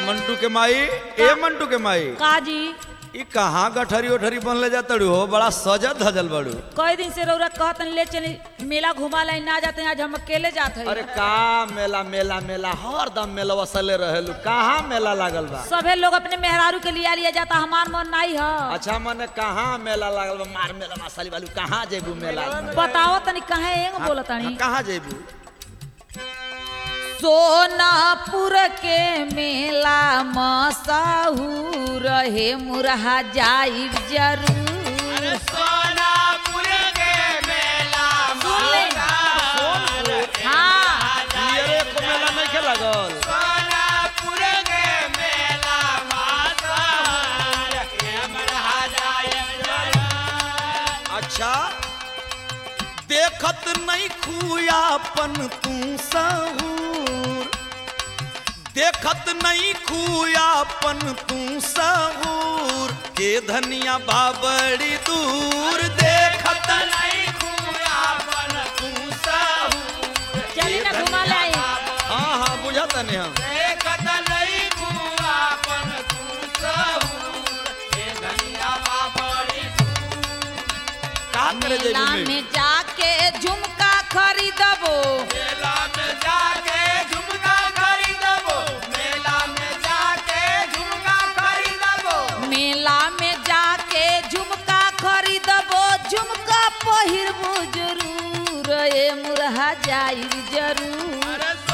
मंटू के माई ए मंटू के माई काजी ई कहाँ गठरी उठरी बनले जातड़ू हो बड़ा सजल धजल बड़ू कई दिन से रौरा कहतन ले चले मेला घुमा लाई ना जाते आज हम अकेले जात हई अरे का मेला मेला मेला हर दम मेला वसले रहेलू कहाँ मेला लागल बा सभे लोग अपने मेहरारू के लिया लिया जाता हमार मन नहीं है अच्छा मने कहाँ मेला लागल बा मार मेला मसाली वालू कहाँ जेबू मेला बताओ तनी कहे एंग बोलतानी कहाँ जेबू सोनापुर के मेला मसाहूर हे मुरहा जाइब जरूर सुन ले। हाँ अरे को मेला नहीं के लागल अच्छा देखत नहीं खुयापन तू सहूर देखत नहीं खुयापन तू सहूर के धनिया बाबड़ी दूर देखत नहीं खुयापन तू सहूर चली ना घुमा लाई हाँ हाँ बुझत नहीं हम का करे मेला जेबू में में जाके झुमका खरीदबो मेला में जाके झुमका खरीदबो झुमका पहिरबो जरूर ए मुरहा जाइब जरूर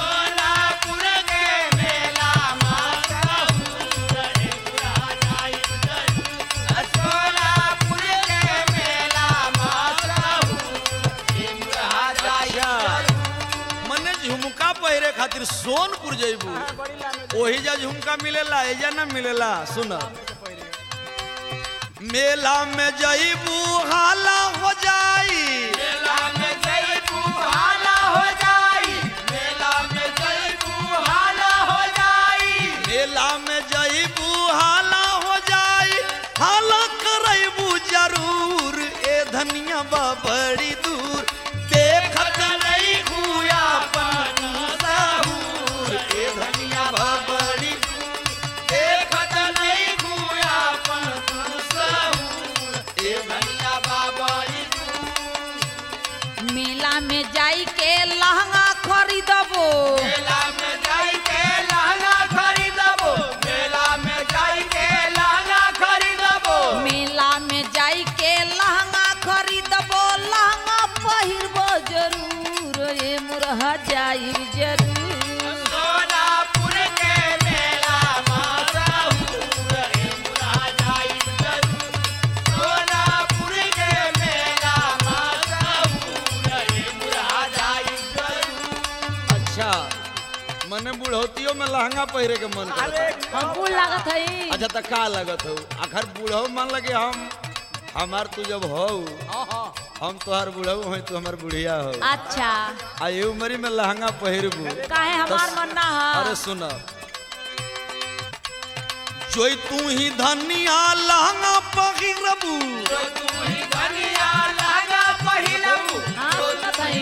मने झुमका पहिरे खातिर सोनपुर जइबू ओही जा झुमका मिलेला एजा ना मिलेला सुन मेला में जइबू हाला हो जाई मेला में जइबू हाला हो जाई हाला करइबू जरूर ए धनिया बा बड़ी दूर देखत नहीं हुआ पन साहूर ए धनिया बा बड़ी दूर देखत नहीं हुआ पन साहूर ए धनिया बा बड़ी मेला में जाई के लहंगा खरीदबो मेला में जाई के लहंगा खरीदबो लहंगा पहिरबो जरूर ए मुरहा जाई जरूर अच्छा मने बुढ़ौतियों में लहंगा पहिरे के मन करता हम कुल लागत हई अच्छा तो का लगत हो आखिर बूढ़ऊ मान लगे हम हमार तू जब हो हम तोहार बुढ़ऊ हो तू हमार बुढ़िया हो अच्छा आ ये उमरी में लहंगा पहिरबू काहे हमार मन ना अरे है सुन जोई तू ही धनिया लहंगा पहिरबू हाँ, सुनत हई।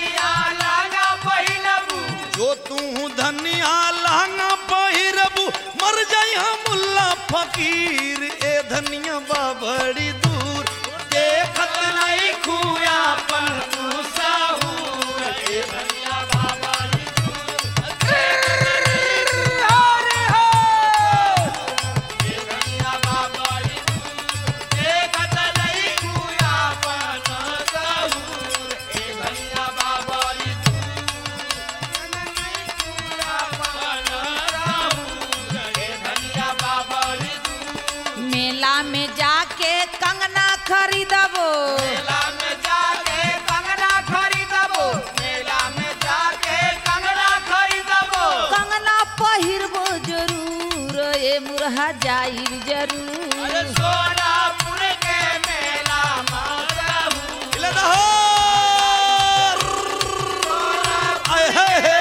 जो तू धनिया लहंगा पहिरबू मर जाई मुल्ला फकीर ए धनिया बा बड़ी दूर देखत नहीं खुया पन तू साहूर ए धनिया बा बड़ी दूर अरे हो ए धनिया बा बड़ी दूर देखत नहीं खुया पन साहूर ए धनिया बा बड़ी मेला में जाके कंगना खरीदबो कंगना पहिरबो जरूर ए मुरहा जाई जरूर ले दहो आय हे हे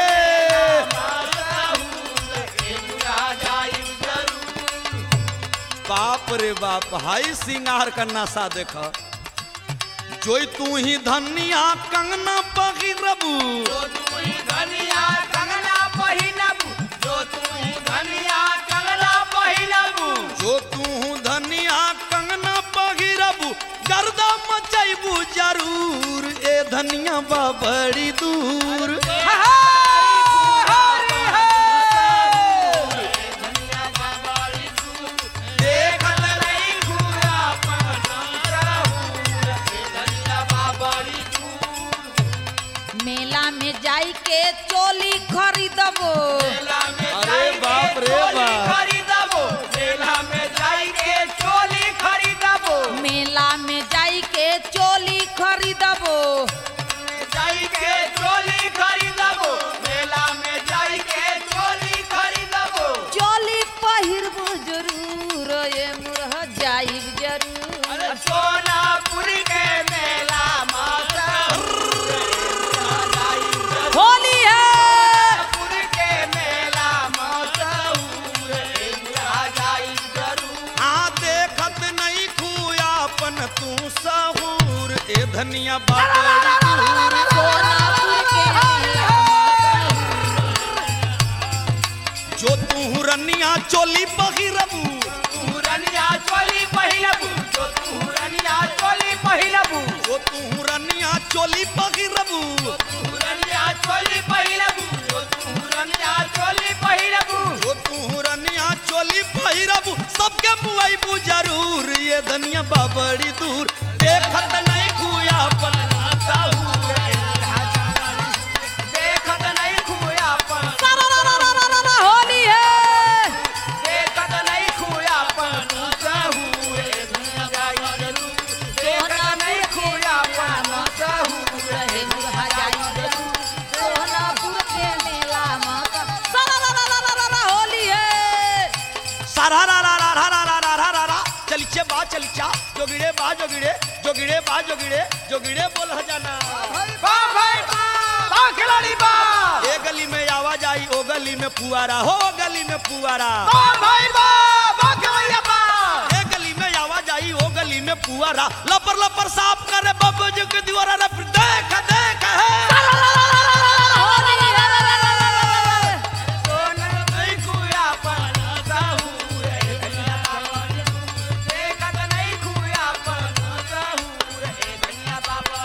बाप रे बाप हाई सिंगार का नशा देख जोई तू ही धनिया कंगना पहिरबू धनिया कंगना पहिनबू जो तू धनिया कंगना अबू जरूर ए धनिया बा बड़ी दूर देखत नहीं खुया मेला में जाई के चोली खरीदबो अरे बाप रे बाप मेला में जाई के चोली खरीदबो चोली पहिरबो जरूर ये मुरह जाइब जरूर सोनापुर के मेला माता होली है पुर के मेला मशहूर आ जाई जरूर आ देखत नहीं खुया अपन तू सहूर ए धनिया बा बड़ी दूर सोनापुर के मेला जो तू रनिया चोली पहिरबू तुरनिया चोली पहिलबू जो तुरनिया चोली पहिलबू जो तू रनिया चोली पहिरबू तुरनिया चोली पहिलबू जो तुरनिया चोली पहिलबू जो तू रनिया चोली पहिरबू सबके बुआईबू जरूर ये धनिया बा बड़ी दूर देखत नहीं खुया अपन देखत नहीं खुयापन होली है देखत नहीं खुयापन सहूर दुनिया जाई जरूर देखत नहीं खुयापन सहूर रहे मुरहा जाई जरूर सोनापुर के मेला माता सारा होली है सारा रा रा रा रा रा रा रा रा रा रा चलिचे बा चलिचा जोगिड़े बा जोगिड़े जोगिड़े बा जोगिड़े जोगिड़े बोल हजाना बा भाई बा बा खिलाड़ी बा ए गली में आवाज आई ओ गली में पुआरा हो गली में पुआरा बा भाई बा बा खिलाड़ी बा ए गली में आवाज आई ओ गली में पुआरा लपर लपर साफ करे बब्बू जी के दीवारा रे फिर देख देख है सोना नहीं खुयापन सहूर दुनिया बाबा देखत नहीं खुयापन सहूर दुनिया बाबा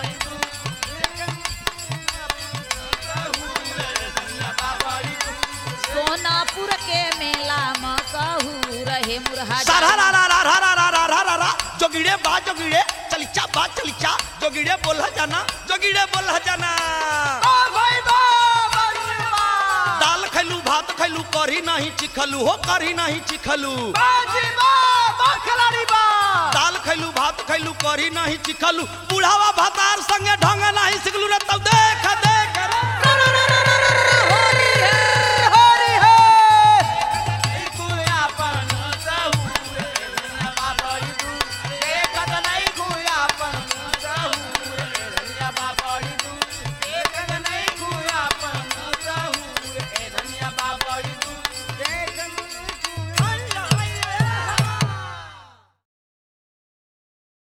सोनापुर के मेला में कहू रहे मुरहा सारा रा रा रा रा रा रा रा रा रा रा जोगिड़े बा जोगिड़े चलिचा बा चलिचा जोगिड़े बोल हजाना जोगिड़े बोल हजाना बा भाई बा बा बा दाल खैलू भात खैलू कढ़ी नहीं चिखलू हो कढ़ी नहीं चिखलू बाजी बा बा खिलाड़ी बा दाल खैलू भात खैलू कढ़ी नहीं चिखलू बुढ़ावा भातार संगे ढंग नहीं सिखलू रे तब देख